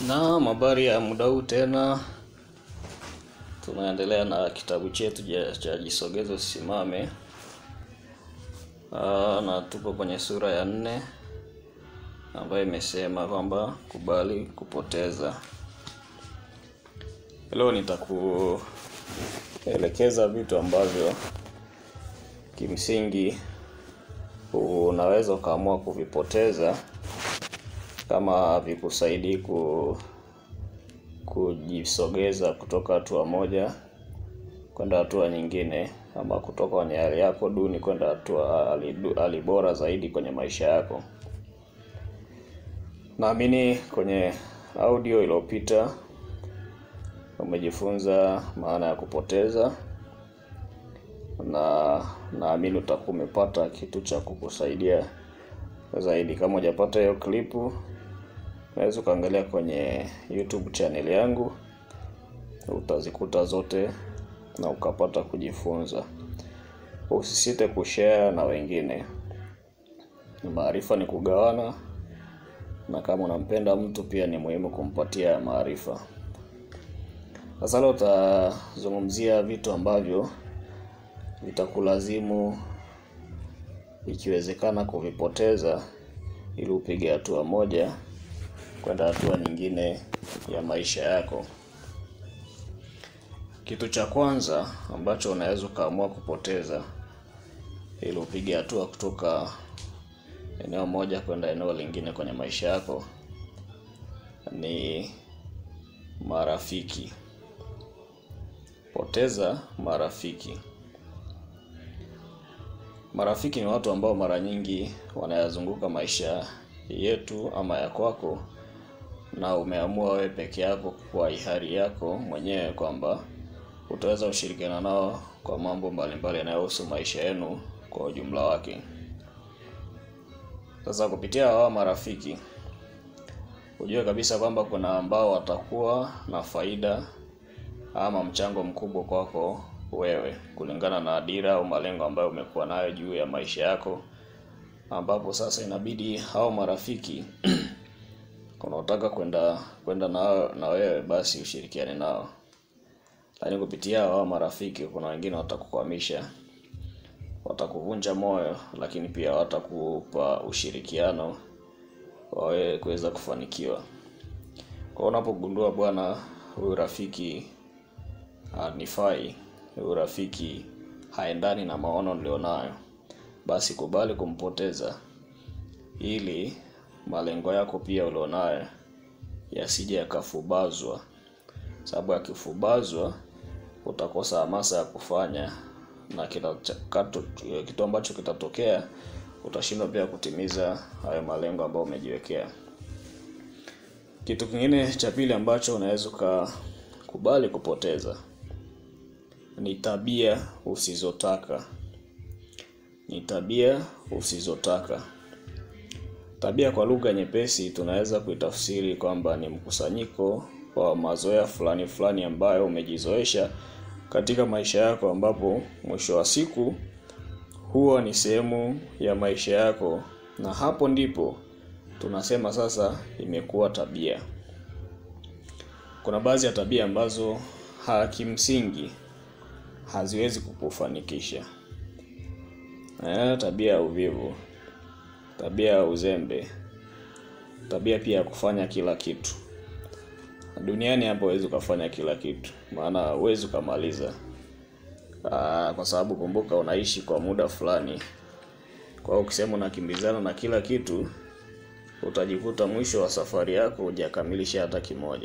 Naam, habari ya muda huu tena, tunaendelea na kitabu chetu ja- cha Jisogeze Usimame. Aa, na tupo kwenye sura ya nne ambayo imesema kwamba kubali kupoteza. Leo nitakuelekeza vitu ambavyo kimsingi unaweza ukaamua kuvipoteza kama havikusaidii ku kujisogeza kutoka hatua moja kwenda hatua nyingine, ama kutoka kwenye hali yako duni kwenda hatua hali du- hali bora zaidi kwenye maisha yako. Naamini kwenye audio iliyopita umejifunza maana ya kupoteza, na naamini utakuwa umepata kitu cha kukusaidia zaidi. Kama hujapata hiyo klipu, unaweza ukaangalia kwenye YouTube channel yangu, utazikuta zote na ukapata kujifunza. Usisite kushare na wengine. Maarifa ni kugawana, na kama unampenda mtu pia ni muhimu kumpatia maarifa. Sasa leo utazungumzia vitu ambavyo vitakulazimu ikiwezekana kuvipoteza ili upige hatua moja kwenda hatua nyingine ya maisha yako. Kitu cha kwanza ambacho unaweza ukaamua kupoteza ili upige hatua kutoka eneo moja kwenda eneo lingine kwenye maisha yako ni marafiki. Poteza marafiki. Marafiki ni watu ambao mara nyingi wanayazunguka maisha yetu ama ya kwako, na umeamua wewe peke yako kwa hiari yako mwenyewe kwamba utaweza kushirikiana nao kwa mambo mbalimbali yanayohusu maisha yenu kwa ujumla wake. Sasa kupitia hawa marafiki, ujue kabisa kwamba kuna ambao watakuwa na faida ama mchango mkubwa kwako wewe kulingana na dira au malengo ambayo umekuwa nayo juu ya maisha yako, ambapo sasa inabidi hao marafiki unaotaka kwenda kwenda na, na wewe basi ushirikiane nao, lakini kupitia hao marafiki kuna wengine watakukwamisha, watakuvunja moyo, lakini pia watakupa ushirikiano wa wewe kuweza kufanikiwa. Kwa unapogundua bwana, huyu rafiki hanifai, huyu rafiki haendani na maono nilionayo, basi kubali kumpoteza ili malengo yako pia ulionayo yasije yakafubazwa, sababu yakifubazwa utakosa hamasa ya kufanya na kila chakato, kitu ambacho kitatokea utashindwa pia kutimiza hayo malengo ambayo umejiwekea. Kitu kingine cha pili ambacho unaweza ukakubali kupoteza ni tabia usizotaka. Ni tabia usizotaka. Tabia kwa lugha nyepesi tunaweza kuitafsiri kwamba ni mkusanyiko wa mazoea fulani fulani ambayo umejizoesha katika maisha yako, ambapo mwisho wa siku huwa ni sehemu ya maisha yako, na hapo ndipo tunasema sasa imekuwa tabia. Kuna baadhi ya tabia ambazo hakimsingi haziwezi kukufanikisha. Eh, tabia ya uvivu, tabia ya uzembe, tabia pia ya kufanya kila kitu. Duniani hapo huwezi ukafanya kila kitu, maana huwezi ukamaliza. Ah, kwa sababu kumbuka, unaishi kwa muda fulani. Kwa hiyo ukisema unakimbizana na kila kitu, utajikuta mwisho wa safari yako hujakamilisha hata kimoja.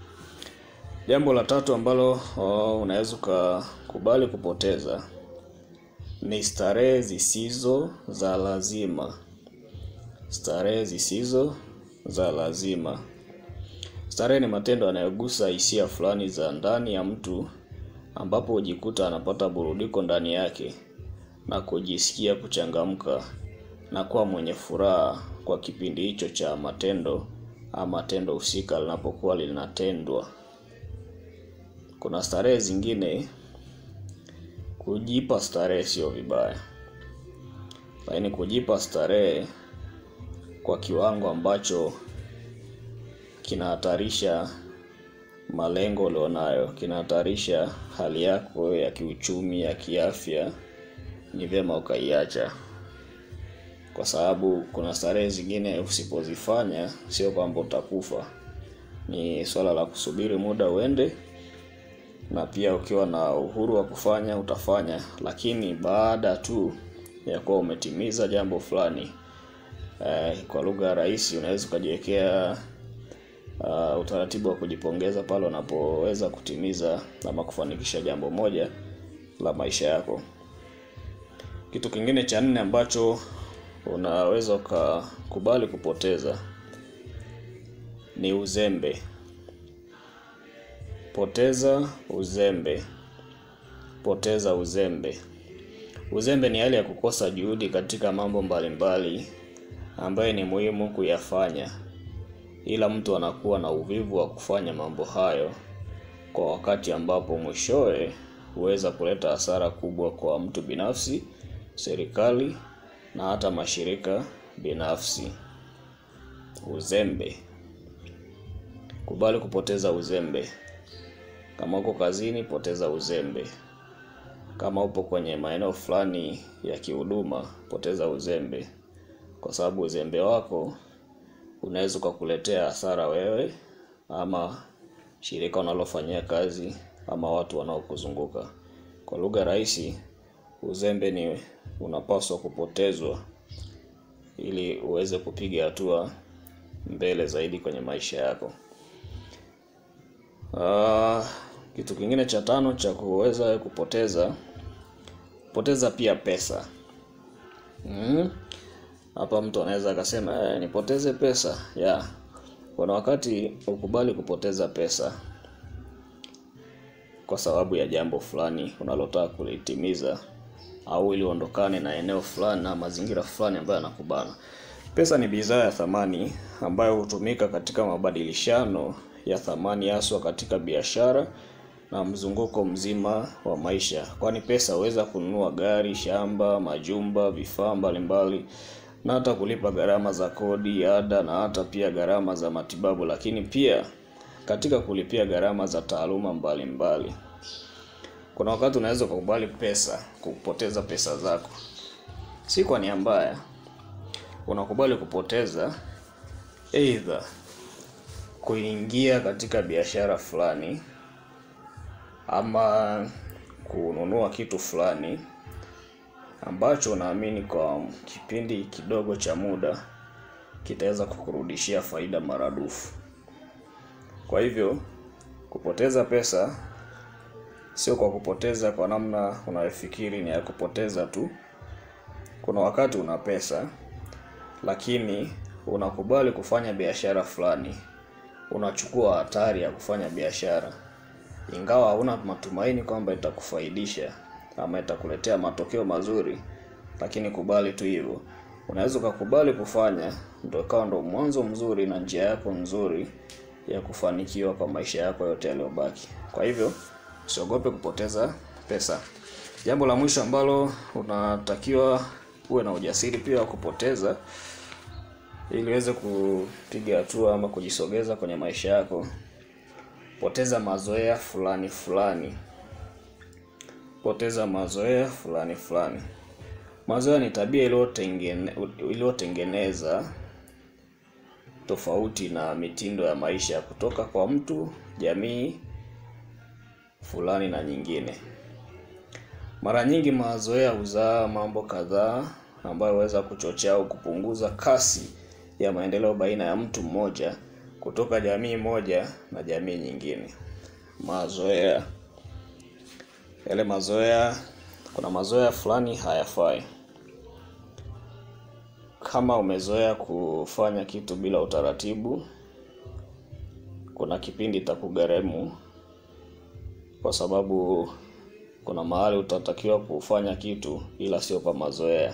Jambo la tatu ambalo oh, unaweza ukakubali kupoteza ni starehe zisizo za lazima. Starehe zisizo za lazima. Starehe ni matendo yanayogusa hisia fulani za ndani ya mtu, ambapo hujikuta anapata burudiko ndani yake na kujisikia kuchangamka na kuwa mwenye furaha kwa kipindi hicho cha matendo ama tendo husika linapokuwa linatendwa. Kuna starehe zingine, kujipa starehe sio vibaya, lakini kujipa starehe kwa kiwango ambacho kinahatarisha malengo ulionayo, kinahatarisha hali yako ya kiuchumi, ya kiafya, ni vyema ukaiacha, kwa sababu kuna starehe zingine usipozifanya, sio kwamba utakufa, ni swala la kusubiri muda uende, na pia ukiwa na uhuru wa kufanya utafanya, lakini baada tu ya kuwa umetimiza jambo fulani. Eh, kwa lugha rahisi unaweza ukajiwekea uh, utaratibu wa kujipongeza pale unapoweza kutimiza ama kufanikisha jambo moja la maisha yako. Kitu kingine cha nne ambacho unaweza ukakubali kupoteza ni uzembe. Poteza uzembe. Poteza uzembe. Uzembe ni hali ya kukosa juhudi katika mambo mbalimbali ambayo ni muhimu kuyafanya, ila mtu anakuwa na uvivu wa kufanya mambo hayo kwa wakati ambapo mwishowe huweza kuleta hasara kubwa kwa mtu binafsi, serikali na hata mashirika binafsi. Uzembe. Kubali kupoteza uzembe. Kama uko kazini, poteza uzembe. Kama upo kwenye maeneo fulani ya kihuduma, poteza uzembe, kwa sababu uzembe wako unaweza ukakuletea hasara wewe ama shirika unalofanyia kazi ama watu wanaokuzunguka. Kwa lugha rahisi, uzembe ni unapaswa kupotezwa ili uweze kupiga hatua mbele zaidi kwenye maisha yako. Uh, kitu kingine cha tano cha kuweza kupoteza poteza pia pesa. Mm. Hapa mtu anaweza akasema eh, nipoteze pesa ya yeah. Kuna wakati ukubali kupoteza pesa kwa sababu ya jambo fulani unalotaka kulitimiza, au ili uondokane na eneo fulani na mazingira fulani ambayo yanakubana. Pesa ni bidhaa ya thamani ambayo hutumika katika mabadilishano ya thamani haswa katika biashara na mzunguko mzima wa maisha, kwani pesa huweza kununua gari, shamba, majumba, vifaa mbalimbali na hata kulipa gharama za kodi, ada na hata pia gharama za matibabu, lakini pia katika kulipia gharama za taaluma mbalimbali mbali. Kuna wakati unaweza kukubali pesa kupoteza pesa zako, si kwa nia mbaya, unakubali kupoteza aidha kuingia katika biashara fulani ama kununua kitu fulani ambacho unaamini kwa kipindi kidogo cha muda kitaweza kukurudishia faida maradufu. Kwa hivyo kupoteza pesa sio kwa kupoteza kwa namna unayofikiri ni ya kupoteza tu. Kuna wakati una pesa lakini unakubali kufanya biashara fulani, unachukua hatari ya kufanya biashara ingawa hauna matumaini kwamba itakufaidisha ama itakuletea matokeo mazuri, lakini kubali tu hivyo. Unaweza ukakubali kufanya, ndio ikawa ndo mwanzo mzuri na njia yako nzuri ya kufanikiwa kwa maisha yako yote yaliyobaki. Kwa hivyo usiogope kupoteza pesa. Jambo la mwisho ambalo unatakiwa uwe na ujasiri pia wa kupoteza ili uweze kupiga hatua ama kujisogeza kwenye maisha yako, poteza mazoea fulani fulani. Poteza mazoea fulani fulani. Mazoea ni tabia iliyotengene iliyotengeneza tofauti na mitindo ya maisha kutoka kwa mtu, jamii fulani na nyingine. Mara nyingi mazoea huzaa mambo kadhaa ambayo huweza kuchochea au kupunguza kasi ya maendeleo baina ya mtu mmoja kutoka jamii moja na jamii nyingine. Mazoea yale mazoea, kuna mazoea fulani hayafai. Kama umezoea kufanya kitu bila utaratibu, kuna kipindi itakugharimu, kwa sababu kuna mahali utatakiwa kufanya kitu ila sio kwa mazoea.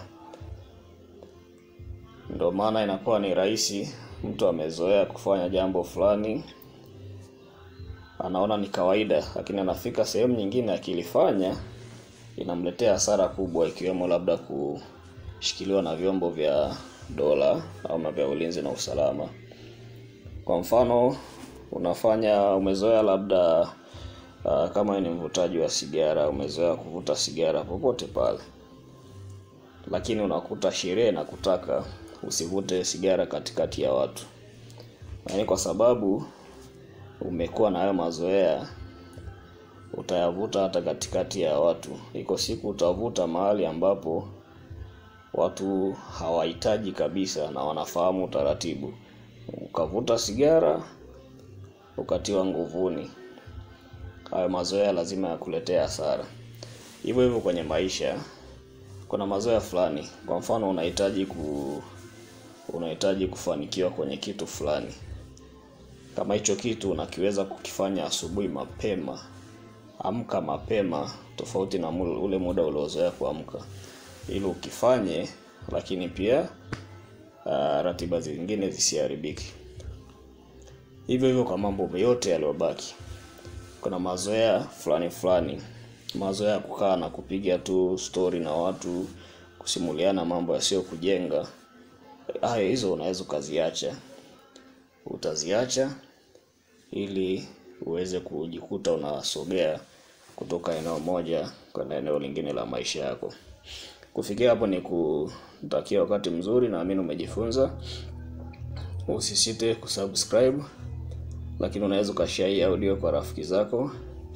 Ndio maana inakuwa ni rahisi, mtu amezoea kufanya jambo fulani, anaona ni kawaida, lakini anafika sehemu nyingine akilifanya inamletea hasara kubwa, ikiwemo labda kushikiliwa na vyombo vya dola au vya ulinzi na usalama. Kwa mfano unafanya umezoea labda uh, kama ni mvutaji wa sigara, umezoea kuvuta sigara popote pale, lakini unakuta sherehe na kutaka usivute sigara katikati ya watu, yaani kwa sababu umekuwa na hayo mazoea, utayavuta hata katikati ya watu. Iko siku utavuta mahali ambapo watu hawahitaji kabisa na wanafahamu utaratibu, ukavuta sigara ukatiwa nguvuni. Hayo mazoea lazima yakuletea hasara. Hivyo hivyo kwenye maisha, kuna mazoea fulani. Kwa mfano, unahitaji ku unahitaji kufanikiwa kwenye kitu fulani. Kama hicho kitu unakiweza kukifanya asubuhi mapema, amka mapema, tofauti na ule muda uliozoea kuamka, ili ukifanye, lakini pia uh, ratiba zingine zisiharibiki. Hivyo hivyo kwa mambo yote yaliyobaki, kuna mazoea fulani fulani, mazoea ya kukaa na kupiga tu stori na watu, kusimuliana mambo yasiyo kujenga. Hayo hizo unaweza ukaziacha, utaziacha ili uweze kujikuta unasogea kutoka eneo moja kwenda eneo lingine la maisha yako. Kufikia hapo ni kutakia wakati mzuri, naamini umejifunza. Usisite kusubscribe, lakini unaweza ukashare hii audio kwa rafiki zako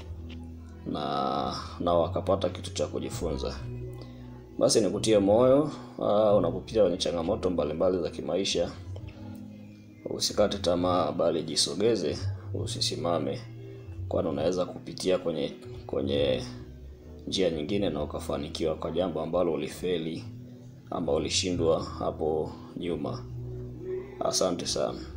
na na wakapata kitu cha kujifunza. Basi nikutie moyo uh, unapopitia kwenye changamoto mbalimbali za kimaisha, usikate tamaa, bali jisogeze, usisimame, kwani unaweza kupitia kwenye kwenye njia nyingine na ukafanikiwa kwa jambo ambalo ulifeli, ambao ulishindwa hapo nyuma. Asante sana.